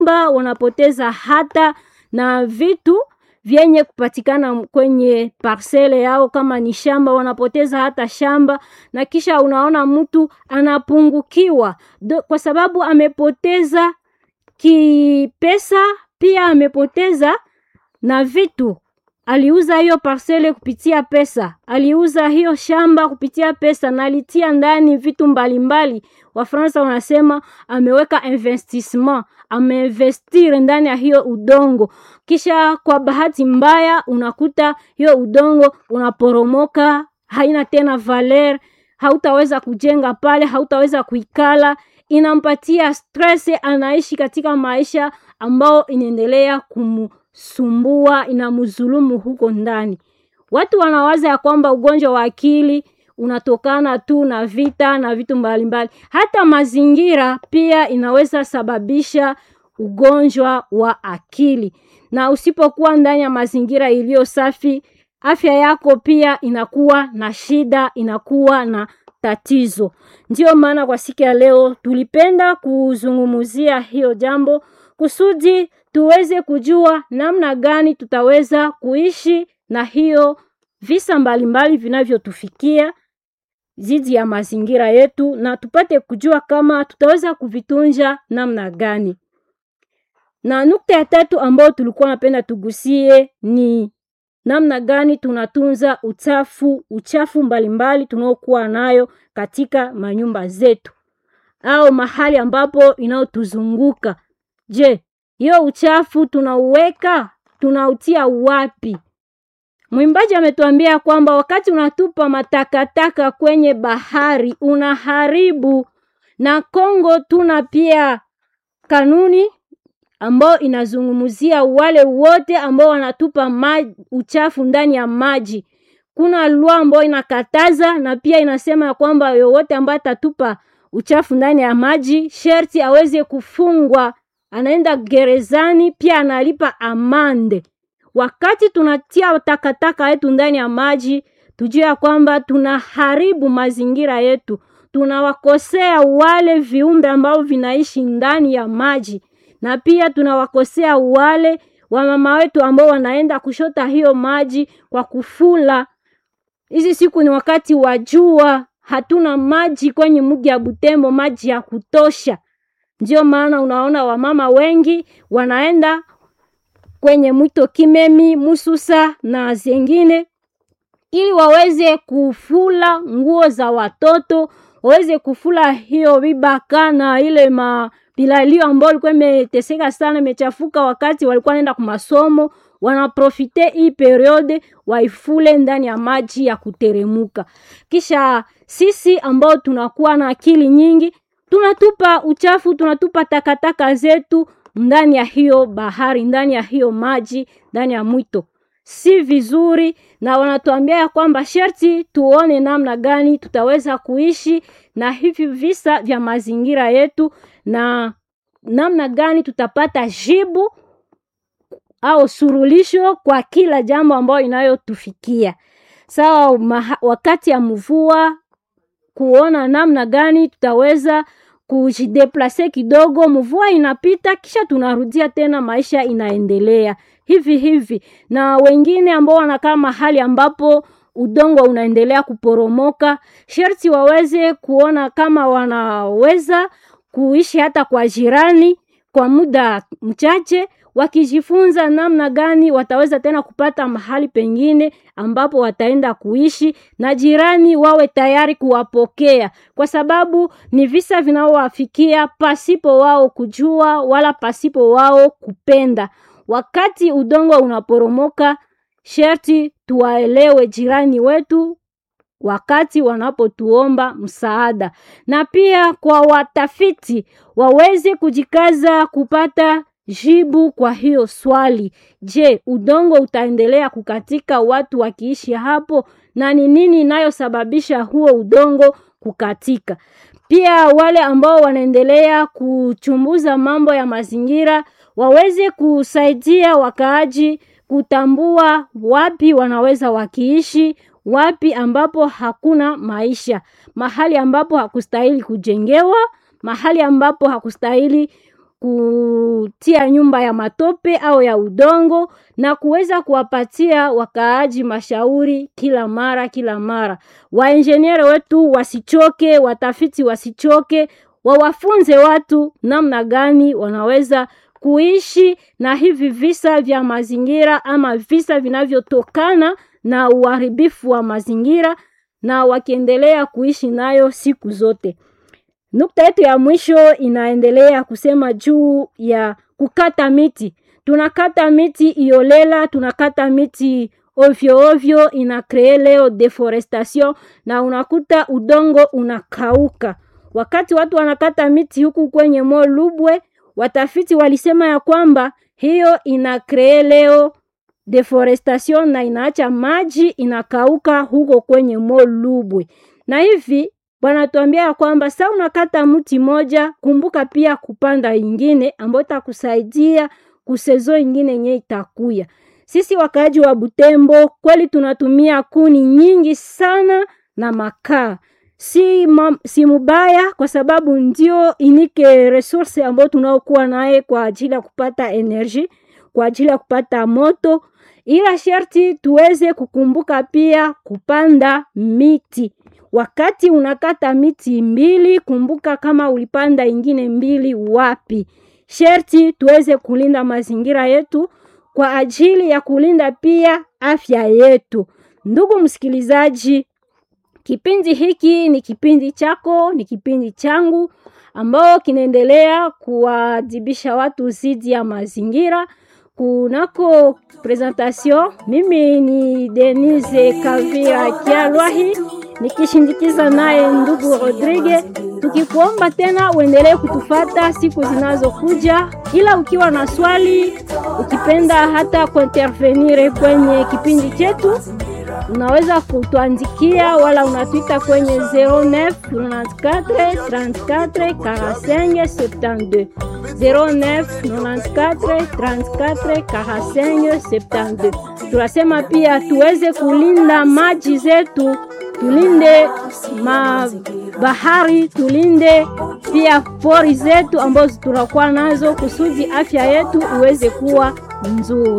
nyumba, wanapoteza hata na vitu vyenye kupatikana kwenye parsele yao, kama ni shamba wanapoteza hata shamba, na kisha unaona mtu anapungukiwa Do, kwa sababu amepoteza kipesa, pia amepoteza na vitu. Aliuza hiyo parsele kupitia pesa, aliuza hiyo shamba kupitia pesa, na alitia ndani vitu mbalimbali. Wafransa wanasema ameweka investissement, ameinvestir ndani ya hiyo udongo, kisha kwa bahati mbaya unakuta hiyo udongo unaporomoka, haina tena valer, hautaweza kujenga pale, hautaweza kuikala, inampatia stress, anaishi katika maisha ambao inaendelea kumu sumbua inamzulumu huko ndani. Watu wanawaza ya kwamba ugonjwa wa akili unatokana tu na vita na vitu mbalimbali. Hata mazingira pia inaweza sababisha ugonjwa wa akili, na usipokuwa ndani ya mazingira iliyo safi, afya yako pia inakuwa na shida, inakuwa na tatizo. Ndiyo maana kwa siku ya leo tulipenda kuzungumzia hiyo jambo kusudi tuweze kujua namna gani tutaweza kuishi na hiyo visa mbalimbali vinavyotufikia dhidi ya mazingira yetu, na tupate kujua kama tutaweza kuvitunja namna gani. Na nukta ya tatu ambayo tulikuwa napenda tugusie ni namna gani tunatunza uchafu uchafu mbalimbali tunaokuwa nayo katika manyumba zetu au mahali ambapo inayotuzunguka. Je, hiyo uchafu tunauweka tunautia wapi? Mwimbaji ametuambia kwamba wakati unatupa matakataka kwenye bahari unaharibu. Na Kongo tuna pia kanuni ambayo inazungumzia wale wote ambao wanatupa maji, uchafu ndani ya maji. Kuna lua ambayo inakataza na pia inasema ya kwamba yoyote ambaye atatupa uchafu ndani ya maji sherti aweze kufungwa anaenda gerezani, pia analipa amande. Wakati tunatia takataka yetu ndani ya maji, tujue ya kwamba tunaharibu mazingira yetu, tunawakosea wale viumbe ambao vinaishi ndani ya maji, na pia tunawakosea wale wamama wetu ambao wanaenda kushota hiyo maji kwa kufula. Hizi siku ni wakati wa jua, hatuna maji kwenye mji ya Butembo, maji ya kutosha. Ndio maana unaona wamama wengi wanaenda kwenye mwito Kimemi, Mususa na zingine, ili waweze kufula nguo za watoto, waweze kufula hiyo vibaka na ile mapilalio ambayo ilikuwa imeteseka sana, imechafuka wakati walikuwa naenda kwa masomo. Wanaprofite hii periode waifule ndani ya maji ya kuteremuka. Kisha sisi ambao tunakuwa na akili nyingi tunatupa uchafu, tunatupa takataka zetu ndani ya hiyo bahari, ndani ya hiyo maji, ndani ya mwito. Si vizuri, na wanatuambia ya kwamba sharti tuone namna gani tutaweza kuishi na hivi visa vya mazingira yetu, na namna gani tutapata jibu au surulisho kwa kila jambo ambayo inayotufikia. Sawa, wakati ya mvua kuona namna gani tutaweza kujideplase kidogo, mvua inapita, kisha tunarudia tena, maisha inaendelea hivi hivi. Na wengine ambao wanakaa mahali ambapo udongo unaendelea kuporomoka, sharti waweze kuona kama wanaweza kuishi hata kwa jirani kwa muda mchache, wakijifunza namna gani wataweza tena kupata mahali pengine ambapo wataenda kuishi na jirani wawe tayari kuwapokea, kwa sababu ni visa vinaowafikia pasipo wao kujua wala pasipo wao kupenda. Wakati udongo unaporomoka, sherti tuwaelewe jirani wetu wakati wanapotuomba msaada, na pia kwa watafiti waweze kujikaza kupata jibu kwa hiyo swali. Je, udongo utaendelea kukatika watu wakiishi hapo, na ni nini inayosababisha huo udongo kukatika? Pia wale ambao wanaendelea kuchunguza mambo ya mazingira waweze kusaidia wakaaji kutambua wapi wanaweza wakiishi, wapi ambapo hakuna maisha, mahali ambapo hakustahili kujengewa, mahali ambapo hakustahili kutia nyumba ya matope au ya udongo na kuweza kuwapatia wakaaji mashauri kila mara kila mara. Wainjeniere wetu wasichoke, watafiti wasichoke, wawafunze watu namna gani wanaweza kuishi na hivi visa vya mazingira ama visa vinavyotokana na uharibifu wa mazingira na wakiendelea kuishi nayo siku zote. Nukta yetu ya mwisho inaendelea kusema juu ya kukata miti. Tunakata miti iolela, tunakata miti ovyo ovyo, ina kree leo deforestation na unakuta udongo unakauka. Wakati watu wanakata miti huku kwenye Mont Lubwe, watafiti walisema ya kwamba hiyo ina kree leo deforestation na inaacha maji inakauka huko kwenye Mont Lubwe, na hivi wanatuambia ya kwamba sa unakata mti moja, kumbuka pia kupanda ingine ambayo itakusaidia kusezo ingine yenye itakuya. Sisi wakaaji wa Butembo kweli tunatumia kuni nyingi sana na makaa si, ma, si mubaya kwa sababu ndio inike resource ambayo tunaokuwa naye kwa ajili ya kupata energy, kwa ajili ya kupata moto, ila sharti tuweze kukumbuka pia kupanda miti. Wakati unakata miti mbili, kumbuka kama ulipanda ingine mbili wapi. Sherti tuweze kulinda mazingira yetu kwa ajili ya kulinda pia afya yetu. Ndugu msikilizaji, kipindi hiki ni kipindi chako, ni kipindi changu ambao kinaendelea kuwadhibisha watu zidi ya mazingira. Kunako presentation, mimi ni Denise Kavira Kialwahi nikishindikiza naye ndugu Rodrigue, tukikuomba tena uendelee kutufata siku zinazokuja, ila ukiwa na swali, ukipenda hata kuintervenire kwenye kipindi chetu unaweza kutuandikia wala unatwita kwenye 09 94 34 45 72 09 94 34 45 72. Tunasema pia tuweze kulinda maji zetu, tulinde mabahari, tulinde pia pori zetu ambazo tunakuwa nazo kusudi afya yetu iweze kuwa nzuri.